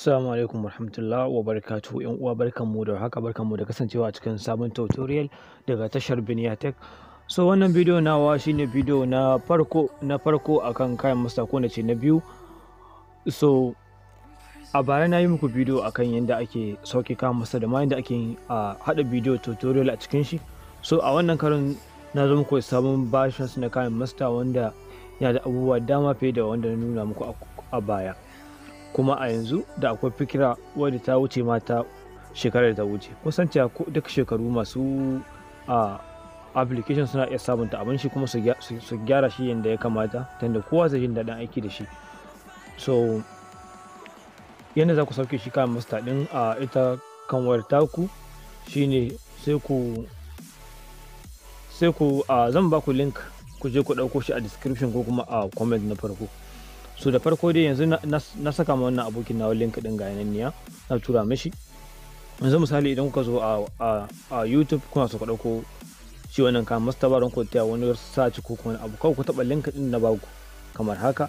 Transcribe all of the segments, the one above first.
Assalamu alaikum warahmatullahi wabarakatuh ‘yan uwa barkanmu da haka barkanmu da kasancewa a cikin sabon tutorial daga tashar Biniya Tech. So wannan bidiyo nawa shine bidiyo na farko na farko akan kayan masta ko nace na biyu. So a bara na yi muku bidiyo akan yadda ake sauke kayan masta da ma yadda ake a haɗa bidiyo tutorial a cikin shi. So a wannan karin na zo muku sabon versions na kayan masta wanda yana da abubuwa dama fiye da wanda na nuna muku a baya. kuma a yanzu da akwai fikira wadda ta wuce mata shekarar da ta wuce kusan cewa duk shekaru masu a application suna iya sabunta abin shi kuma su gyara shi yadda ya kamata tunda kowa zai jin daɗin aiki da shi so yadda za ku sauke shi kan masta ɗin a ita kan wayar taku shine sai ku sai ku zan ba ku link ku je ku ɗauko shi a description ko kuma a comment na farko so da farko dai yanzu na saka ma wannan abokin nawa link din ga yananniya na tura mishi yanzu misali idan kuka zo a youtube kuna so ku dauko shi wannan kan mastaba don ku taya wani search ko kuma abu kawai ku taba link din na baku kamar haka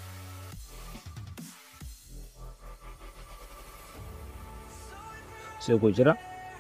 sai ku jira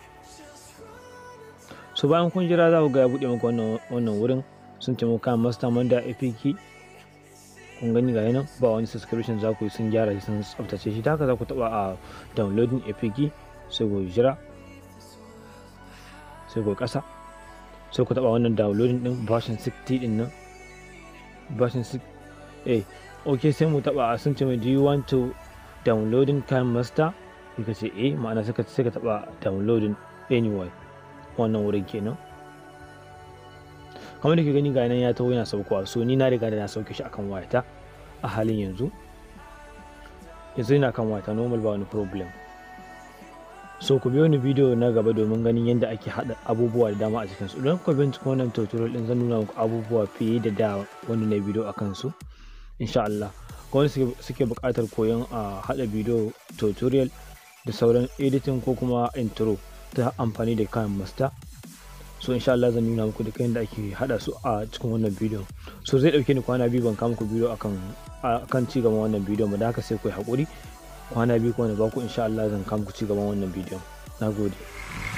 so bayan kun jira za ku ga ya buɗe muku wannan wurin sun ce muku kan master manda apk kun gani ga nan ba wani subscription za ku yi sun gyara shi sun tsaftace shi ta haka za ku taba a downloading apk sai ku jira sai ku kasa sai ku taba wannan downloading din version 60 din nan version 6 eh ok sai mu taba sun ce mai do you want to downloading time master sai ka ce eh ma'ana sai ka sai ka taba downloading anyway wannan wurin kenan kamar da ke gani ga nan ya taho yana saukowa so ni na riga da na sauke shi akan wayata a halin yanzu yanzu yana kan wayata normal ba wani problem so ku biyo ni bidiyo na gaba domin ganin yadda ake haɗa abubuwa da dama a cikin su idan kuka bincika wannan tutorial din zan nuna muku abubuwa fiye da da wani na bidiyo akan su insha Allah ga wani suke buƙatar koyon a haɗa bidiyo tutorial da sauran editing ko kuma intro ta amfani da kayan master so insha Allah zan nuna muku duka yadda ake hada su a cikin wannan bidiyon so zai dauke ni kwana biyu ban kama muku bidiyo akan akan ci gaban wannan bidiyon ba da haka sai ku yi hakuri kwana biyu kuma na baku insha Allah zan kama muku ci gaban wannan bidiyon nagode